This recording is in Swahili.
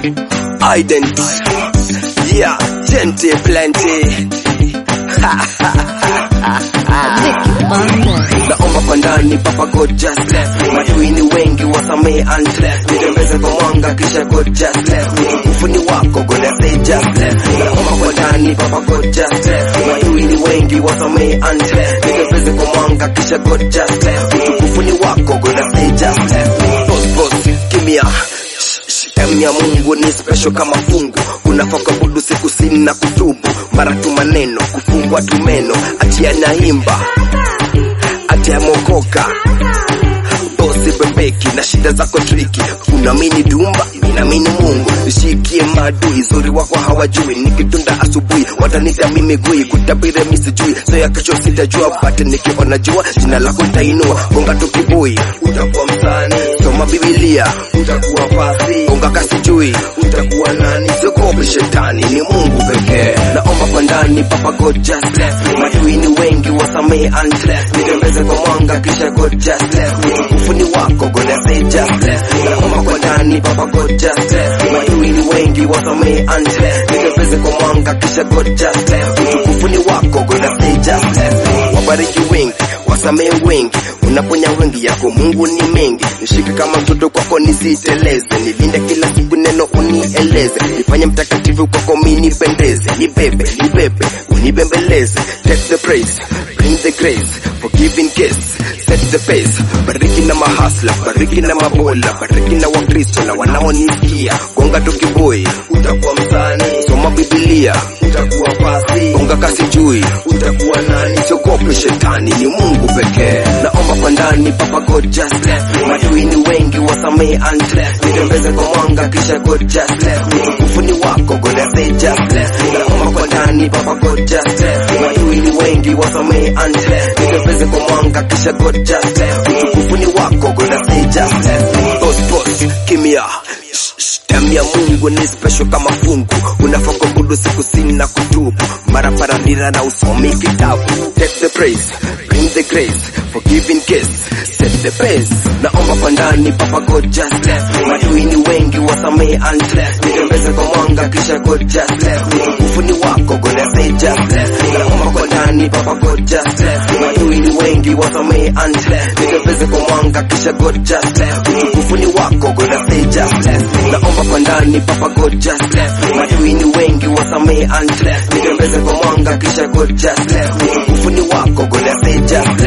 Ident. Yeah, gente plenty. Naomba kwa ndani papa God just left Madui ni wengi wasamee unleft Nitembeze kwa mwanga kisha God just left Utukufu ni wako God I say just left Naomba kwa ndani papa God just left Madui ni wengi wasamee unleft Nitembeze kwa mwanga kisha God just left Utukufu ni wako God I say just left Boss boss kimya Em ya Mungu ni special kama fungu, unafaa kuabudu siku sini na kutubu, mara tu maneno kufungwa tu meno, achia na himba atia mokoka bosi bebeki na shida zako triki, unaamini dumba, ninaamini Mungu, nishikie maadui, zuri wako hawajui, nikitunda asubuhi watanita mimi gui, kutabiri mimi sijui, so ya kesho sitajua, but nikiona jua jina lako nitainua, gonga tu kibui, utakuwa msanii, soma Biblia, utakuwa fasi, gonga kasi jui, utakuwa nani, siogope shetani, ni Mungu pekee, naomba kwa ndani, papa God just left, madui ni wengi, wasamee unleft, nitembeze kwa mwanga, kisha God just left, utukufu ni wako, God I say just left, naomba kwa ndani, papa God just left, madui ni wengi, wasamee unleft, nitembeze kwa mwanga, kisha God just left, utukufu ni wako, God I say just left, wabariki wengi, wasamee wengi, unaponya wengi yako Mungu ni mengi, nishike kama mtoto kwako nisiteleze, nilinde kila siku neno unieleze, nifanye mtakatifu kwako mimi nipendeze, nibebe nibebe unibembeleze, take the praise, bring the grace, forgive in case, set the pace, bariki na mahasla, bariki na mabola, bariki na wakristo na wanaonisikia, gonga tu kiboi, utakuwa msanii, soma Biblia, utakuwa fasi, gonga kasi jui, utakuwa nani, siogope shetani, ni Mungu pekee, naomba kwa ndani, papa God just left, madui ni wengi, wasamee unleft, nitembeze kwa mwanga, kisha God just left, utukufu ni wako, God I say just left, naomba kwa ndani, papa God just left, madui ni wengi, wasamee unleft, nitembeze kwa mwanga, kisha God just left, utukufu ni wako, God I say just left, boss boss, kimya Damu ya Mungu ni special kama fungu, unafaa kuabudu siku sini na kutubu, mara paranira na usomi kitabu. Take the praise, bring the grace, forgive in case, set the pace. Naomba kwa ndani, papa God just left, madui ni wengi, wasamee unleft, nitembeze kwa mwanga, kisha God just left, utukufu ni wako, God I say just left. Naomba kwa ndani, papa God just left, madui ni wengi, wasamee unleft, nitembeze kwa mwanga, kisha God just left, utukufu ni wako, God I say just left. Naomba kwa ndani, papa God just left, madui ni wengi, wasamee unleft, nitembeze kwa mwanga, kisha God just left, utukufu ni wako, God I say just left.